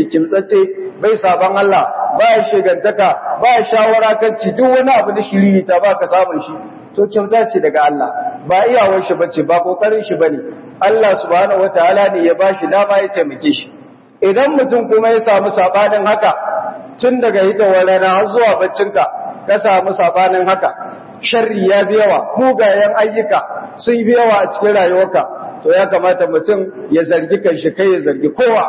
kimtsatse bai saban Allah ba ya shegantaka ba ya shawara kan ci duk wani abu da shiriri ta ba ka samun shi to kyauta ce daga Allah ba iyawar shi bace ba kokarin shi bane Allah subhanahu wataala ne ya bashi dama ya taimake shi idan mutum kuma ya samu sabanin haka tun daga hitowar rana har zuwa baccinka ka samu sabanin haka sharri ya bi yawa mugayen ayyuka sun bi yawa a cikin rayuwarka to ya kamata mutum ya zargi kanshi kai ya zargi kowa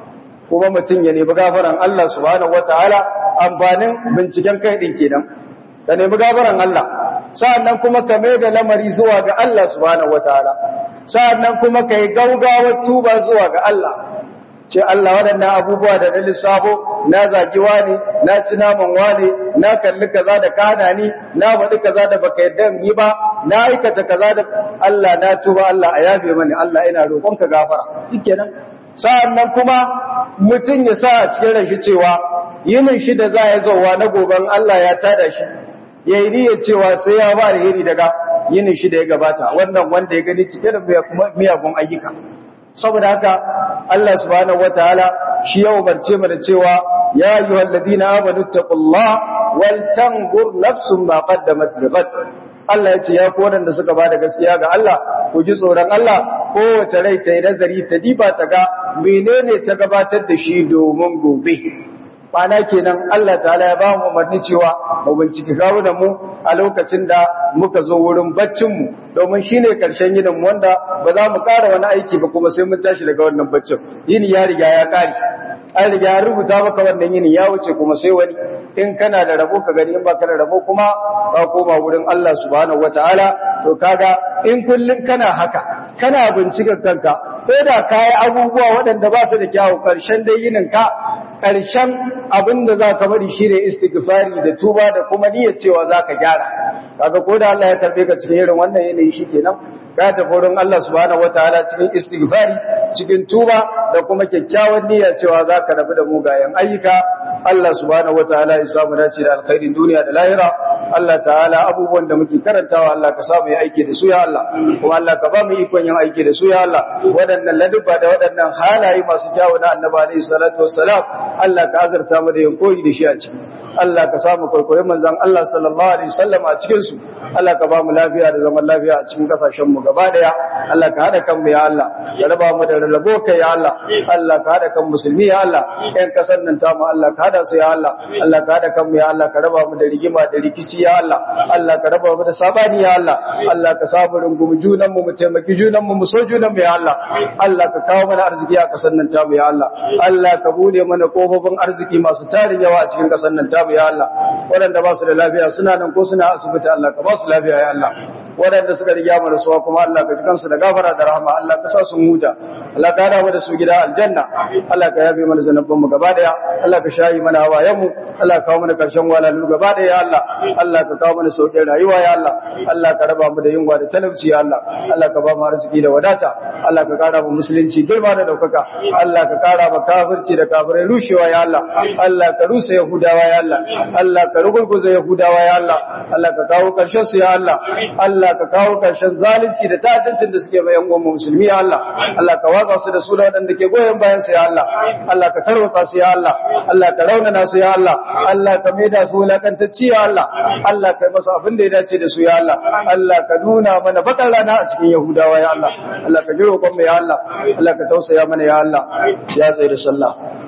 kuma mutum ya nemi gafaran Allah subhanahu wataala amfanin binciken kai din kenan ka nemi gafaran Allah sa'annan kuma ka mai da lamari zuwa ga Allah subhanahu wataala sa'annan kuma kai gaugawar tuba zuwa ga Allah ce Allah waɗannan abubuwa da na lissafo na zagi wani na ci naman wani na kalli kaza da kana ni na faɗi kaza da baka yadda yi ba na aikata kaza da Allah na tuba Allah a yafe mani Allah ina roƙon ka gafara shikenan sa'annan kuma mutum ya sa a cikin rashi cewa yinin shi da za ya zauwa na goben Allah ya tada shi yayi niyyar cewa sai ya ba da yiri daga yinin shi da ya gabata wannan wanda ya gani cike da miyagun ayyuka saboda haka Allah subhanahu wataala shi ya umarce mu da cewa ya ayyuhal ladina amanu taqullaha wal tanzur nafsun ma qaddamat lighad Allah ya ce ya ku wadanda suka bada gaskiya ga Allah ku ji tsoron Allah kowace rai ta yi nazari ta diba ta ga menene ta gabatar da shi domin gobe Bana kenan Allah ta'ala ya ba mu umarni cewa mu bincike kawunan mu a lokacin da muka zo wurin baccin mu domin shine karshen yinin mu wanda ba za mu ƙara wani aiki ba kuma sai mun tashi daga wannan baccin yini ya riga ya ƙare an riga ya rubuta maka wannan yini ya wuce kuma sai wani in kana da rabo ka gani in ba ka da rabo kuma ka koma wurin Allah subhanahu wataala to kaga in kullun kana haka kana bincika kanka ko da kai abubuwa waɗanda ba su da kyawu karshen dai yinin ka ƙarshen abin da za ka bari shi ne istighfari da tuba da kuma niyyar cewa za ka gyara kaga ko da Allah ya karbe ka cikin irin wannan yanayi shi kenan ka tafi wurin Allah subhanahu wataala cikin istighfari cikin tuba da kuma kyakkyawan niyyar cewa za ka rabu da mugayen ayyuka Allah subhanahu wataala ya samu dace da alkhairin duniya da lahira Allah ta'ala abubuwan da muke karantawa Allah ka samu yi aiki da su ya Allah kuma Allah ka ba mu ikon yin aiki da su ya Allah waɗannan ladubba da waɗannan halaye masu kyawu na annabi alaihi salatu wassalam Allah ka azurta mu da yin koyi da shi a ciki Allah ka samu kwaikwayo manzon Allah sallallahu alaihi wasallam a cikin su Allah ka ba mu lafiya da zaman lafiya a cikin kasashen mu gaba daya Allah ka hada kan mu ya Allah ka raba mu da rarrabo kai ya Allah Allah ka hada kan musulmi ya Allah ƴan kasar nan ta mu Allah ka hada su ya Allah Allah ka hada kan mu ya Allah ka raba mu da rigima da rikici ya Allah Allah ka raba mu da sabani ya Allah Allah ka samu rungumi junan mu mu taimaki junan mu mu so junan mu ya Allah Allah ka kawo mana arziki a kasar nan ta mu ya Allah Allah ka bude mana kofofin arziki masu tarin yawa a cikin kasar nan ta mu ya Allah waɗanda ba su da lafiya suna nan ko suna asibiti Allah ka ba su lafiya ya Allah waɗanda suka riga mu rasuwa kuma Allah ka kansu da gafara da rahama Allah ka sa su huta Allah ka hada mu da su gida aljanna Allah ka yabe mana zanubban mu gaba daya Allah ka shayi mana hawayen mu Allah ka kawo mana karshen walalu gaba daya ya Allah Allah ka kawo mana sauƙin rayuwa ya Allah Allah ka raba mu da yunwa da talauci ya Allah Allah ka ba mu arziki da wadata Allah ka kara mu musulunci girma da daukaka Allah ka kara mu kafirci da kafirai rushewa ya Allah Allah ka rusa yahudawa ya Allah Allah ka rugurguza yahudawa ya Allah Allah ka kawo karshen su ya Allah Allah ka kawo karshen zalunci da ta'addancin da suke bayan uwan musulmi ya Allah Allah ka watsa su da su da wadanda ke goyen bayan su ya Allah Allah ka tarwatsa su ya Allah Allah ka raunana su ya Allah Allah ka maida su wulakantacci ya Allah Allah ka masa abin da ya dace da su ya Allah Allah ka nuna mana bakar rana a cikin yahudawa ya Allah Allah ka jiro kon mu ya Allah Allah ka tausaya mana ya Allah ya tsaye da sallah